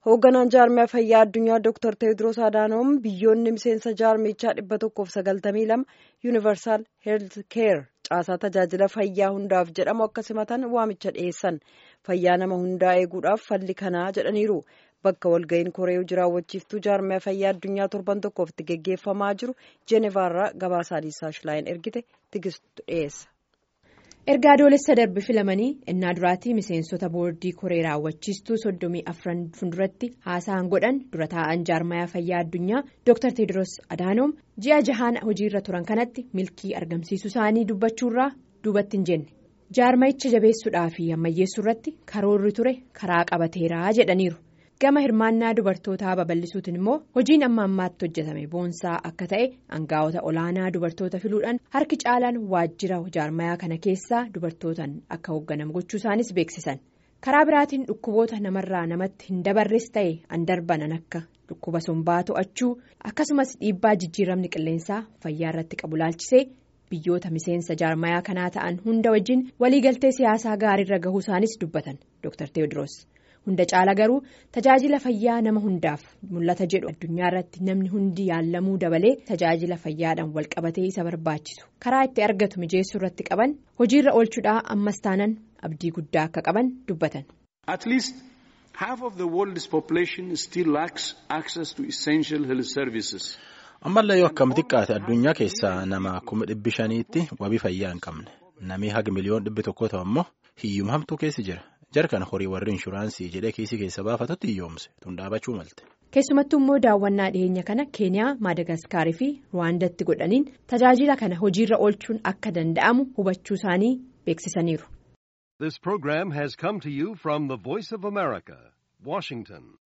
Hoogganaan jaarmiyaa fayyaa addunyaa Dr. Teediroos Adaanoom biyyoonni miseensa jaarmichaa dhibba tokkoof sagaltamii lama yuunivarsaal heelth keer caasaa tajaajila fayyaa hundaaf jedhamu akka simatan waamicha dhiyeessan fayyaa nama hundaa eeguudhaaf falli kanaa jedhaniiru. Bakka walga'iin koree jiraawwachiiftuu jaarmiyaa fayyaa addunyaa torban tokkoof itti geggeeffamaa jiru Jeenevaarraa gabaasaa Liisaa Shilaayin ergite tigistu dhiyeessa. ergaa adoolessa darbe filamanii innaa duraatii miseensota boordii koree raawwachiistuu soddomii afran fuulduratti haasa'an godhan dura taa'an jaarmayaa fayyaa addunyaa dr teediroos adaanoom ji'a jahaan hojiirra turan kanatti milkii argamsiisuu isaanii dubbachuurraa duubatti hin jenne jaarmayicha jabeessuudhaa fi ammayyeessuu irratti karoorri ture karaa qabateeraa jedhaniiru. gama hirmaannaa dubartootaa babal'isuutiin immoo hojiin amma ammaatti hojjetame boonsaa akka ta'e aangaa'ota olaanaa dubartoota filuudhaan harki caalaan waajjira jaarmayaa kana keessaa dubartootaan akka hoogganamu gochuu isaanis beeksisan karaa biraatiin dhukkuboota namarraa namatti hin dabarres ta'e an darbanan akka dhukkuba sombaa to'achuu akkasumas dhiibbaa jijjiiramni qilleensaa fayyaa irratti qabu laalchisee biyyoota miseensa jaarmayaa kanaa ta'an hunda wajjin waliigaltee siyaasaa gaariirra gahuu isaanis dubbatan dr teewodiroos. hunda caala garuu tajaajila fayyaa nama hundaaf mul'ata jedhu addunyaa irratti namni hundi yaallamuu dabalee tajaajila fayyaadhaan walqabatee isa barbaachisu karaa itti argatu mijeessuu irratti qaban hojiirra oolchuudhaa ammas taanan abdii guddaa akka qaban dubbatan. At least half of the world's population still lacks access to essential health services. ammallee yoo akkam xiqqaate addunyaa keessaa nama kuma dhibbi shaniitti wabii fayyaa hin qabne namni haga miliyoon dhibbi tokko ta'u immoo hiyyuma hamtuu keessi jira. jarkan horii warri inshuraansii jedhee kiisii keessa baafatutti hiyyoomse tun dhaabachuu malte. keessumattuu immoo daawwannaa dhiyeenya kana keeniyaa maadagaskaarii fi ruwaandatti godhaniin tajaajila kana hojiirra oolchuun akka danda'amu hubachuu isaanii beeksisaniiru. This program has come to you from the Voice of America, Washington.